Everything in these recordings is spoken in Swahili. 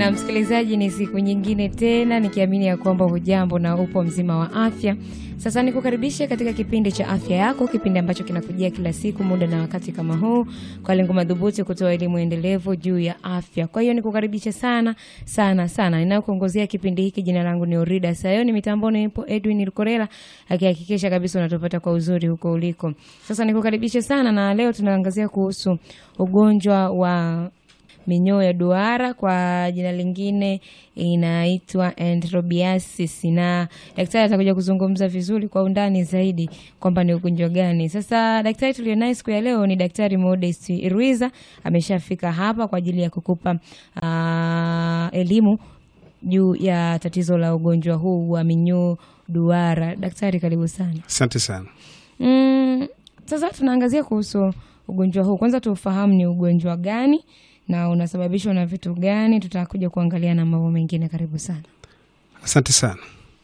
Na msikilizaji, ni siku nyingine tena, nikiamini ya kwamba hujambo na upo mzima wa afya. Sasa nikukaribishe katika kipindi cha afya yako, kipindi ambacho kinakujia kila siku muda na wakati kama huu, kwa lengo madhubuti kutoa elimu endelevu juu ya afya. Kwa hiyo nikukaribishe sana sana sana. Ninayokuongozea kipindi hiki, jina langu ni Orida Sayoni, mitamboni ipo Edwin Lukorela akihakikisha kabisa unatupata kwa uzuri huko uliko. Sasa nikukaribishe sana, na leo tunaangazia kuhusu ugonjwa wa minyoo ya duara kwa jina lingine inaitwa enterobiasis, na daktari atakuja kuzungumza vizuri kwa undani zaidi kwamba ni ugonjwa gani. Sasa daktari tulionaye siku ya leo ni Daktari Modest Ruiza, ameshafika hapa kwa ajili ya kukupa uh, elimu juu ya tatizo la ugonjwa huu wa minyoo duara. Daktari, karibu sana. Asante sana. Mm, sasa tunaangazia kuhusu ugonjwa huu. Kwanza tufahamu ni ugonjwa gani na unasababishwa na vitu gani. Tutakuja kuangalia na mambo mengine. Karibu sana. Asante sana.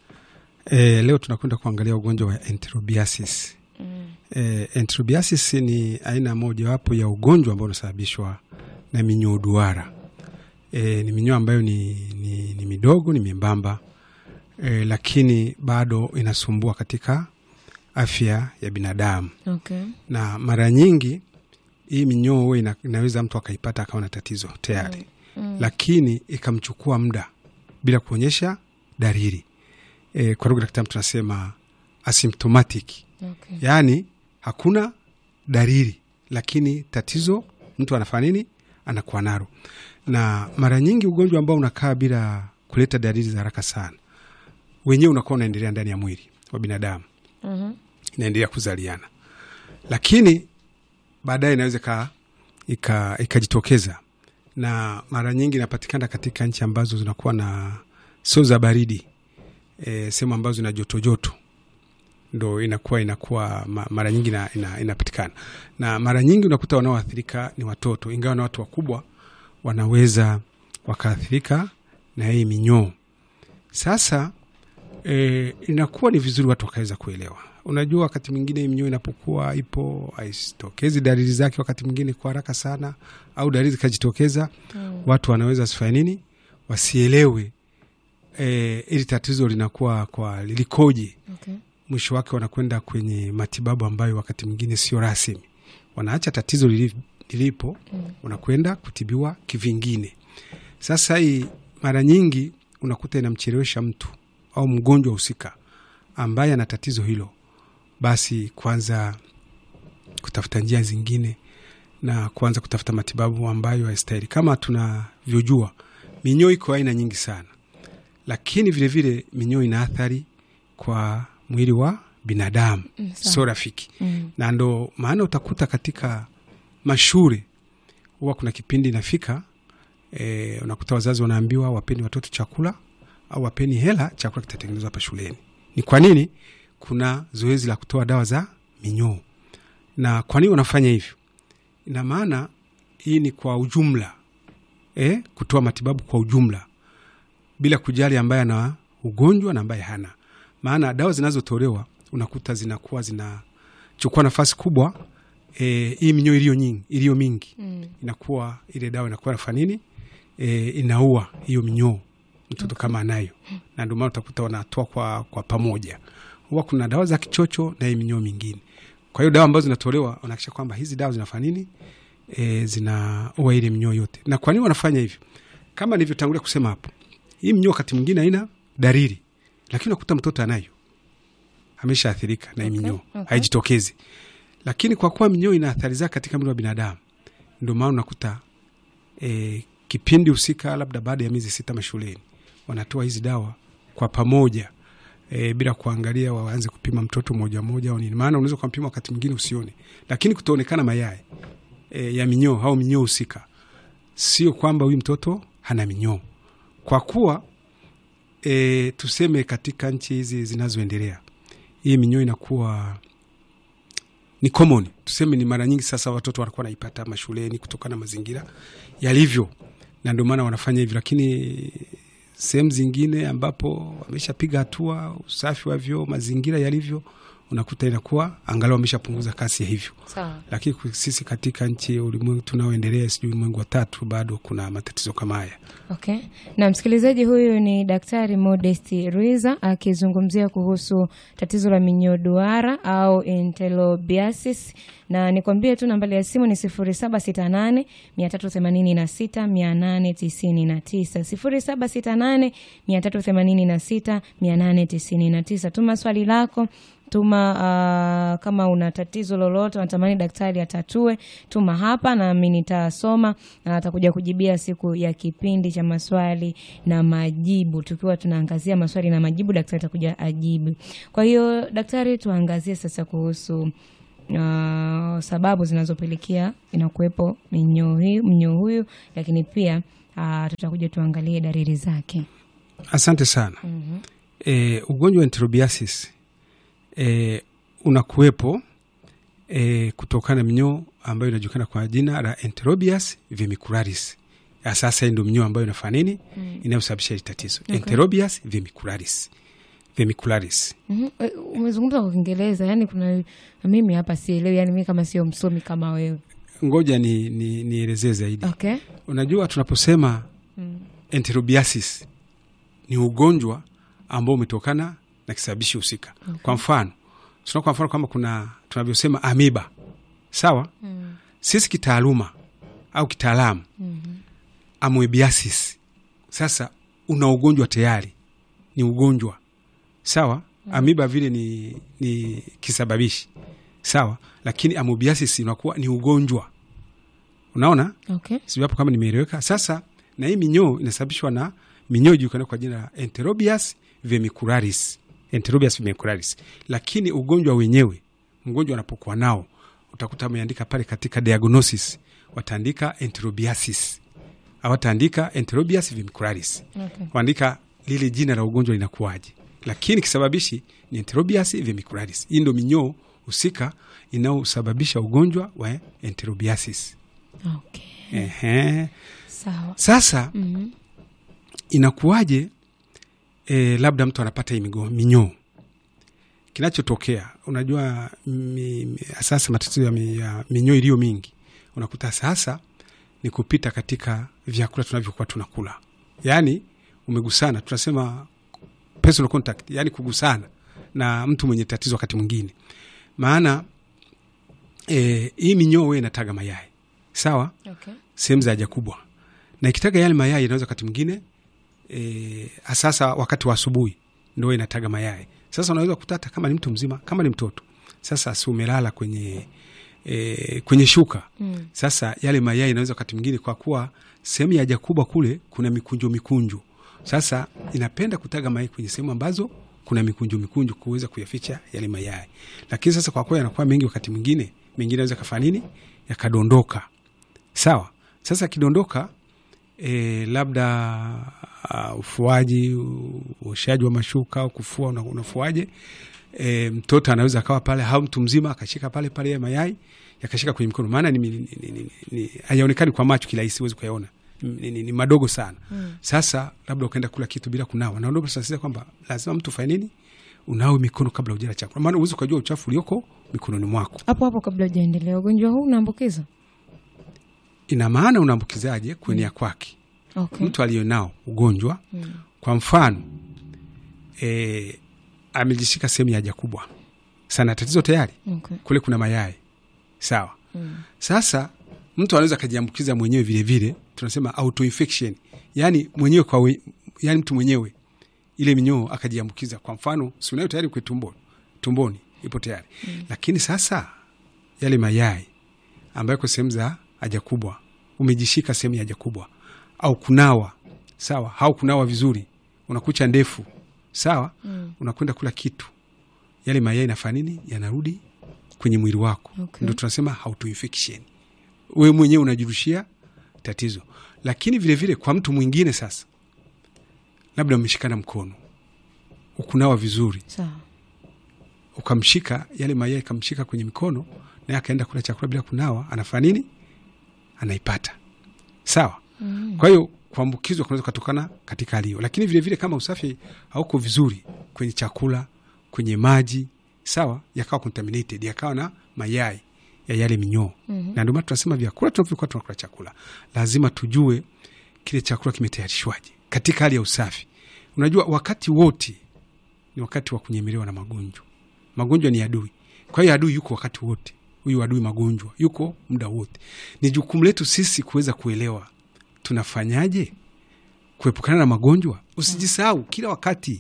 E, leo tunakwenda kuangalia ugonjwa wa enterobiasis. Mm. E, enterobiasis ni aina mojawapo ya ugonjwa ambao unasababishwa na minyoo duara. E, ni minyoo ambayo ni, ni, ni midogo, ni membamba e, lakini bado inasumbua katika afya ya binadamu Okay. na mara nyingi hii minyoo huwa ina, inaweza mtu akaipata akawa na tatizo tayari Mm. lakini ikamchukua muda bila kuonyesha dalili e, kwa lugha ya kitaalamu tunasema asymptomatic, Okay. yaani hakuna dalili lakini tatizo mtu anafanya nini, anakuwa nalo. Na mara nyingi ugonjwa ambao unakaa bila kuleta dalili za haraka sana, wenyewe unakuwa unaendelea ndani ya mwili wa binadamu Mhm. inaendelea kuzaliana, lakini baadaye inaweza ika- ika- ikajitokeza, na mara nyingi inapatikana katika nchi ambazo zinakuwa na sio za baridi e, sehemu ambazo zina joto joto ndo inakuwa inakuwa ma- mara nyingi ina, ina, inapatikana na mara nyingi unakuta wanaoathirika ni watoto, ingawa na watu wakubwa wanaweza wakaathirika na hii minyoo. Sasa e, inakuwa ni vizuri watu wakaweza kuelewa. Unajua, wakati mwingine hii minyoo inapokuwa ipo haisitokezi dalili zake wakati mwingine kwa haraka sana, au dalili zikajitokeza, Mm. watu wanaweza wasifanye nini, wasielewe e, ili tatizo linakuwa kwa lilikoje. Okay. Mwisho wake wanakwenda kwenye matibabu ambayo wakati mwingine sio rasmi, wanaacha tatizo lili- lilipo, Mm. wanakwenda kutibiwa kivingine. Sasa hii mara nyingi unakuta inamchelewesha mtu au mgonjwa husika ambaye ana tatizo hilo, basi kwanza kutafuta njia zingine na kuanza kutafuta matibabu ambayo haistahili. Kama tunavyojua, minyoo iko aina nyingi sana, lakini vilevile minyoo ina athari kwa mwili wa binadamu, Mm, sawa. sio rafiki Mm. na ndo maana utakuta katika mashule huwa kuna kipindi inafika e, unakuta wazazi wanaambiwa wapeni watoto chakula au wapeni hela, chakula kitatengenezwa hapa shuleni. Ni kwa nini? Kuna zoezi la kutoa dawa za minyoo. Na kwa nini wanafanya hivyo? Ina maana hii ni kwa ujumla e, kutoa matibabu kwa ujumla bila kujali ambaye ana ugonjwa na ambaye hana. Maana dawa zinazotolewa unakuta zinakuwa zinachukua nafasi kubwa e, hii minyoo iliyo nyingi iliyo mingi Mm. inakuwa ile dawa inakuwa nafanya nini e, inaua hiyo minyoo mtoto kama anayo, na ndio maana utakuta wanatoa kwa, kwa pamoja. Huwa kuna dawa za kichocho na hii minyoo mingine. Kwa hiyo dawa ambazo zinatolewa wanahakikisha kwamba hizi dawa zinafanya nini e, zinaua ile minyoo yote. Na kwa nini wanafanya hivyo? Kama nilivyotangulia kusema hapo, hii minyoo wakati mwingine haina dalili, lakini unakuta mtoto anayo ameshaathirika na hii Okay, minyoo okay. haijitokezi, lakini kwa kuwa minyoo ina athari zake katika mwili wa binadamu, ndio maana unakuta e, kipindi husika, labda baada ya miezi sita mashuleni wanatoa hizi dawa kwa pamoja e, bila kuangalia waanze kupima mtoto moja moja au nini. Maana unaweza kumpima wakati mwingine usione, lakini kutaonekana mayai e, ya minyoo au minyoo husika, sio kwamba huyu mtoto hana minyoo, kwa kuwa e, tuseme katika nchi hizi zinazoendelea hii minyoo inakuwa ni common, tuseme ni mara nyingi sasa watoto wanakuwa naipata mashuleni kutokana na mazingira yalivyo, na ndio maana wanafanya hivyo, lakini sehemu zingine ambapo wameshapiga hatua, usafi wa vyoo, mazingira yalivyo, unakuta inakuwa angalau ameshapunguza kasi ya hivyo Sawa. lakini ku- sisi katika nchi ya ulimwengu tunaoendelea sijui ulimwengu wa tatu bado kuna matatizo kama haya Okay. Na msikilizaji huyu ni Daktari Modest Ruiza akizungumzia kuhusu tatizo la minyoo duara au enterobiasis, na nikwambie tu nambari ya simu ni 0768 386 899, 0768 386 899. Tuma swali lako tuma uh, kama una tatizo lolote unatamani daktari atatue, tuma hapa nami nitasoma na atakuja kujibia siku ya kipindi cha maswali na majibu, tukiwa tunaangazia maswali na majibu, daktari atakuja ajibu. Kwa hiyo daktari, tuangazie sasa kuhusu uh, sababu zinazopelekea inakuwepo minyoo hii mnyoo huyu, lakini pia uh, tutakuja tuangalie dalili zake. asante sana Mhm. e, ugonjwa wa enterobiasis e, unakuwepo e, kutokana na minyoo ambayo inajulikana kwa jina la enterobius vermicularis Ya sasa hii ndio minyoo ambayo inafanya nini Mm. inayosababisha hili tatizo Okay. enterobius vermicularis vermicularis Mhm. Eh, Umezungumza kwa Kiingereza, yani kuna mimi hapa sielewi, yani mimi kama sio msomi kama wewe. ngoja ni, ni, nielezee zaidi Okay. unajua tunaposema Mm. enterobiasis ni ugonjwa ambao umetokana na kisababishi husika kwa mfano tuna kwa mfano kama kuna tunavyosema amiba sawa Mm. sisi kitaaluma au kitaalamu Mhm. amoebiasis sasa una ugonjwa tayari ni ugonjwa sawa amiba vile ni, ni kisababishi sawa lakini amoebiasis unakuwa ni ugonjwa unaona Okay. sijui hapo kama nimeeleweka sasa na hii minyoo inasababishwa na minyoo ijulikana kwa jina la enterobius vermicularis enterobius vermicularis lakini ugonjwa wenyewe mgonjwa anapokuwa nao utakuta ameandika pale katika diagnosis wataandika enterobiasis awataandika enterobius vermicularis Okay. waandika lile jina la ugonjwa linakuwaje lakini kisababishi ni enterobius vermicularis hii ndo minyoo husika inayosababisha ugonjwa wa enterobiasis Okay. Ehe. Sawa. Sasa Mhm. inakuwaje e, labda mtu anapata hii migo- minyoo kinachotokea unajua mi, mi, sasa matatizo ya, mi, ya minyoo iliyo mingi unakuta sasa ni kupita katika vyakula tunavyokuwa tunakula yaani umegusana tunasema personal contact yaani kugusana na mtu mwenye tatizo wakati mwingine maana e, hii minyoo we inataga mayai sawa Okay. sehemu za haja kubwa na ikitaga yale mayai inaweza wakati mwingine e, sasa wakati wa asubuhi ndo inataga mayai sasa unaweza kukuta hata kama ni mtu mzima kama ni mtoto sasa si umelala kwenye e, kwenye shuka Mm. sasa yale mayai inaweza wakati mwingine kwa kuwa sehemu ya haja kubwa kule kuna mikunjo mikunjo sasa inapenda kutaga mayai kwenye sehemu ambazo kuna mikunjo mikunjo kuweza kuyaficha yale mayai lakini sasa kwa kuwa yanakuwa mengi wakati mwingine mengine naweza kafanya nini yakadondoka sawa sasa akidondoka e, labda uh, ufuaji u- uoshaji wa mashuka au kufua una- unafuaje e, mtoto anaweza akawa pale au mtu mzima akashika pale pale ya mayai yakashika kwenye mikono maana ni, ni, ni, ni, ni, hayaonekani kwa macho kirahisi huwezi kuyaona ni, ni, ni madogo sana Mm. sasa labda ukaenda kula kitu bila kunawa na ndio tunasisitiza kwamba lazima mtu fanye nini unawe mikono kabla ujala chakula maana uwezi ukajua uchafu ulioko mikononi mwako Hapo hapo kabla hujaendelea, ugonjwa huu unaambukiza? ina maana unaambukizaje kuenea kwake Okay. mtu aliyonao ugonjwa Mm. kwa mfano e, amejishika sehemu ya haja kubwa sana tatizo tayari Okay. kule kuna mayai sawa Mm. sasa mtu anaweza akajiambukiza mwenyewe vile vile tunasema autoinfection yani mwenyewe kwa we, yani mtu mwenyewe ile minyoo akajiambukiza kwa mfano si unayo tayari kwe tumbo, tumboni ipo tayari mm. lakini sasa yale mayai ambayo kwa sehemu za haja kubwa umejishika sehemu ya haja kubwa au kunawa sawa au kunawa vizuri unakucha ndefu sawa Mm. unakwenda kula kitu yale mayai nafanya nini yanarudi kwenye mwili wako Okay. ndio tunasema autoinfection wewe mwenyewe unajirushia tatizo lakini vile vile kwa mtu mwingine sasa labda umeshikana mkono ukunawa vizuri Sawa. ukamshika yale mayai kamshika kwenye mikono naye akaenda kula chakula bila kunawa anafanya nini anaipata sawa Mm. kwa hiyo kuambukizwa kunaweza kutokana katika hali hiyo lakini vile vile kama usafi hauko vizuri kwenye chakula kwenye maji sawa, yakawa contaminated, yakawa na mayai ya yale minyoo Mhm. na ndio maana tunasema vyakula tunavyokuwa tunakula chakula lazima tujue kile chakula kimetayarishwaje katika hali ya usafi. Unajua, wakati wote ni wakati wa kunyemelewa na magonjwa. Magonjwa ni adui, kwa hiyo adui yuko wakati wote. Huyu adui magonjwa yuko muda wote. Ni jukumu letu sisi kuweza kuelewa tunafanyaje kuepukana na magonjwa. Usijisahau kila wakati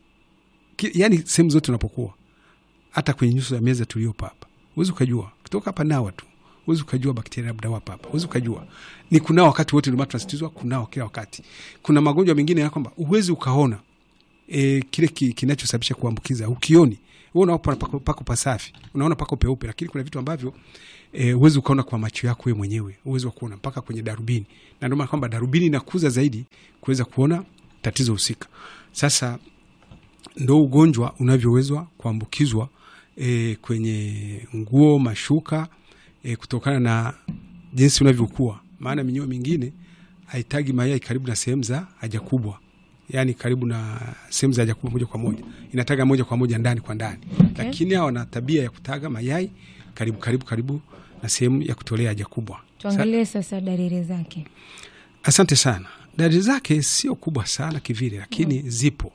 Ki, yani sehemu zote unapokuwa, hata kwenye nyuso ya meza tuliopa hapa, huwezi ukajua kutoka hapa nawa tu, huwezi ukajua bakteria labda wapo hapa, huwezi ukajua ni kunao wakati wote. Ndio maana tunasisitizwa kunao kila wakati. Kuna magonjwa mengine ya kwamba huwezi ukaona e, kile ki, kinachosababisha kuambukiza ukioni wewe unaona pako, pako pasafi, unaona pako peupe, lakini kuna vitu ambavyo e, huwezi ukaona kwa macho yako wewe mwenyewe, huwezi kuona mpaka kwenye darubini, na ndio maana kwamba darubini inakuza zaidi kuweza kuona tatizo husika. Sasa ndo ugonjwa unavyowezwa kuambukizwa e, kwenye nguo, mashuka e, kutokana na jinsi unavyokuwa, maana minyoo mingine haitagi mayai karibu na sehemu za haja kubwa yani karibu na sehemu za haja kubwa moja kwa moja, inataga moja kwa moja ndani kwa ndani Okay. lakini hawa wana tabia ya kutaga mayai karibu karibu karibu na sehemu ya kutolea haja kubwa. Tuangalie sasa dalili zake. Asante sana. Dalili zake sio kubwa sana kivile, lakini zipo.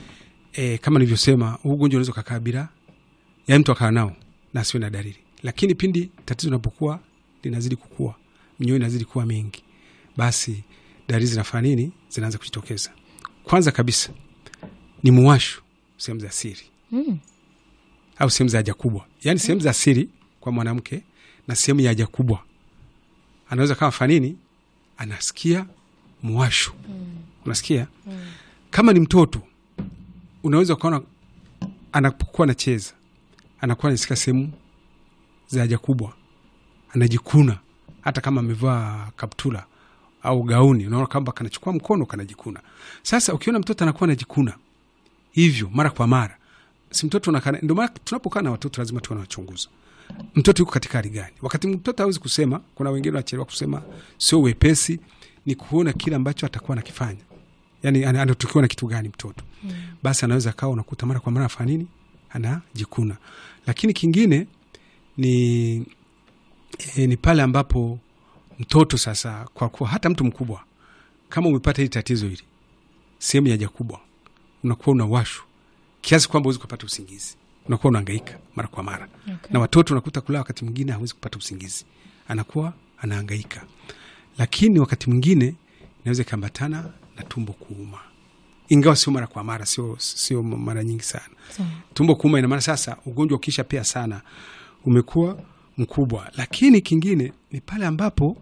E, kama nilivyosema, huu ugonjwa unaweza ukakaa bila ya mtu akaa nao na asiwe na dalili, lakini pindi tatizo linapokuwa linazidi kukua, minyoo inazidi kuwa mingi, basi dalili zinafanya nini? Zinaanza kujitokeza. Kwanza kabisa ni muwasho sehemu za siri Mm. au sehemu za haja kubwa, yaani sehemu za siri kwa mwanamke na sehemu ya haja kubwa, anaweza kama fanini, anasikia muwasho. Unasikia kama ni mtoto, unaweza ukaona anapokuwa anacheza, anakuwa anasikia sehemu za haja kubwa, anajikuna, hata kama amevaa kaptula au gauni, unaona kwamba kanachukua mkono kanajikuna. Sasa ukiona mtoto anakuwa anajikuna hivyo mara kwa mara, si mtoto unakana. Ndio maana tunapokaa na watoto lazima tuwe nawachunguza mtoto yuko katika hali gani. Wakati mtoto hawezi kusema, kuna wengine wanachelewa kusema, sio wepesi, ni kuona kile ambacho atakuwa anakifanya, yani ana- anatukiwa na kitu gani mtoto basi anaweza kawa unakuta mara kwa mara afanya nini, anajikuna. Lakini kingine ni e, ni pale ambapo mtoto sasa, kwa kuwa hata mtu mkubwa kama umepata hili tatizo hili sehemu ya haja kubwa, unakuwa unawashwa kiasi kwamba huwezi kupata usingizi, unakuwa unahangaika mara kwa mara Okay. na watoto unakuta kulala, wakati mwingine hawezi kupata usingizi, anakuwa anahangaika. Lakini wakati mwingine inaweza ikaambatana na tumbo kuuma, ingawa sio mara kwa mara, sio sio mara nyingi sana. Sawa. Tumbo kuuma ina maana sasa ugonjwa ukisha pia sana umekuwa mkubwa. Lakini kingine ni pale ambapo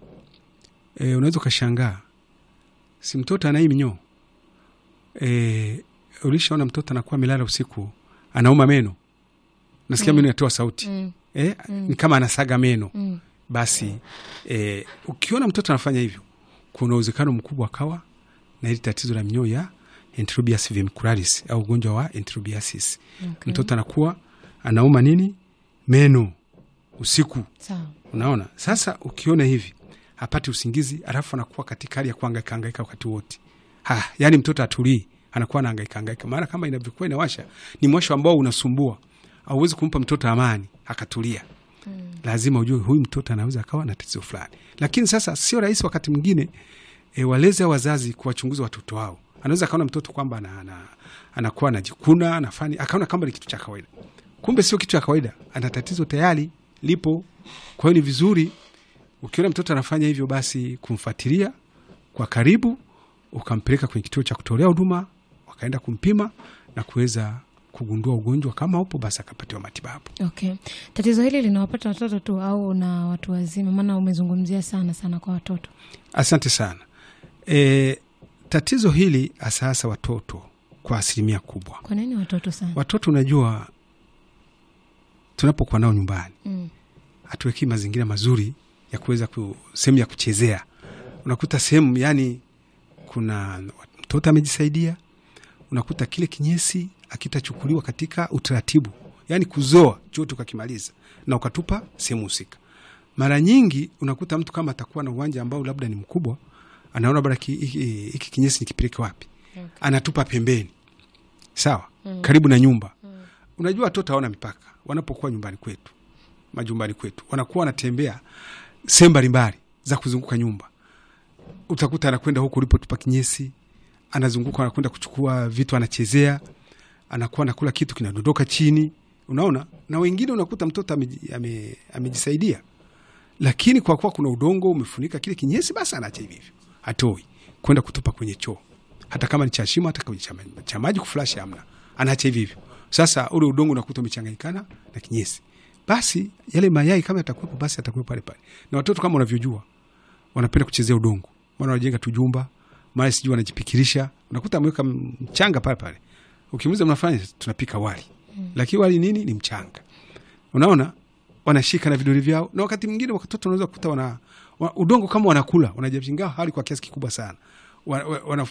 e, unaweza ukashangaa, si mtoto ana hii minyoo e, ulishaona mtoto anakuwa amelala usiku anauma meno, nasikia meno yanatoa sauti Mm. eh, ni kama anasaga meno Mm. basi eh, ukiona mtoto anafanya hivyo, kuna uwezekano mkubwa akawa na hili tatizo la minyoo ya enterobius vermicularis au ugonjwa wa enterobiasis. Okay. Mtoto anakuwa anauma nini meno usiku, Sawa. unaona. Sasa ukiona hivi hapati usingizi, alafu anakuwa katika hali ya kuhangaika hangaika wakati wote, ha, yani mtoto atulii, anakuwa anahangaika hangaika, maana kama inavyokuwa inawasha ni mwasho ambao unasumbua, auwezi kumpa mtoto amani akatulia lazima ujue huyu mtoto anaweza akawa na tatizo fulani. Lakini sasa sio rahisi wakati mwingine e, walezi au wazazi kuwachunguza watoto wao. Anaweza akaona mtoto kwamba ana, ana, anakuwa anajikuna anafani, akaona kama ni kitu cha kawaida, kumbe sio kitu cha kawaida, ana tatizo tayari lipo. Kwa hiyo ni vizuri ukiona mtoto anafanya hivyo, basi kumfuatilia kwa karibu, ukampeleka kwenye kituo cha kutolea huduma, wakaenda kumpima na kuweza kugundua ugonjwa kama upo, basi akapatiwa matibabu. Okay. Tatizo hili linawapata watoto tu au na watu wazima? Maana umezungumzia sana sana kwa watoto. Asante sana. E, tatizo hili hasa hasa watoto kwa asilimia kubwa. Kwa nini watoto sana? Watoto unajua, tunapokuwa nao nyumbani Mm. hatuwekii mazingira mazuri ya kuweza ku, sehemu ya kuchezea. Unakuta sehemu yani kuna mtoto amejisaidia, unakuta kile kinyesi akitachukuliwa katika utaratibu, yani kuzoa chote ukakimaliza na ukatupa sehemu husika. Mara nyingi unakuta mtu kama atakuwa na uwanja ambao labda ni mkubwa, anaona bara ki- hiki hiki kinyesi nikipeleke wapi, Okay. anatupa pembeni, sawa, karibu na nyumba. unajua watoto hawana mipaka wanapokuwa nyumbani kwetu majumbani kwetu wanakuwa wanatembea sehemu mbalimbali za kuzunguka nyumba utakuta anakwenda huku ulipotupa kinyesi anazunguka anakwenda kuchukua vitu anachezea anakuwa anakula kitu kinadondoka chini unaona na wengine unakuta mtoto ameji- ame- amejisaidia lakini kwa kuwa kuna udongo umefunika kile kinyesi basi anaacha hivi hivyo hatoi kwenda kutupa kwenye choo hata kama ni cha shimo hata kama ni cha ma- cha maji kuflash amna anaacha hivi hivyo sasa ule udongo unakuta umechanganyikana na kinyesi basi yale mayai kama yatakuwepo basi atakuwepo pale pale na watoto kama unavyojua wanapenda kuchezea udongo mara wanajenga tujumba mara sijui wanajipikirisha unakuta ameweka mchanga pale pale ukimuuliza mnafanya tunapika wali lakini wali nini ni mchanga unaona wanashika na vidole vyao na wakati mwingine watoto wanaweza kukuta wana, wa, udongo kama wanakula wanajapinga hali kwa kiasi kikubwa sana wa, wa, wana,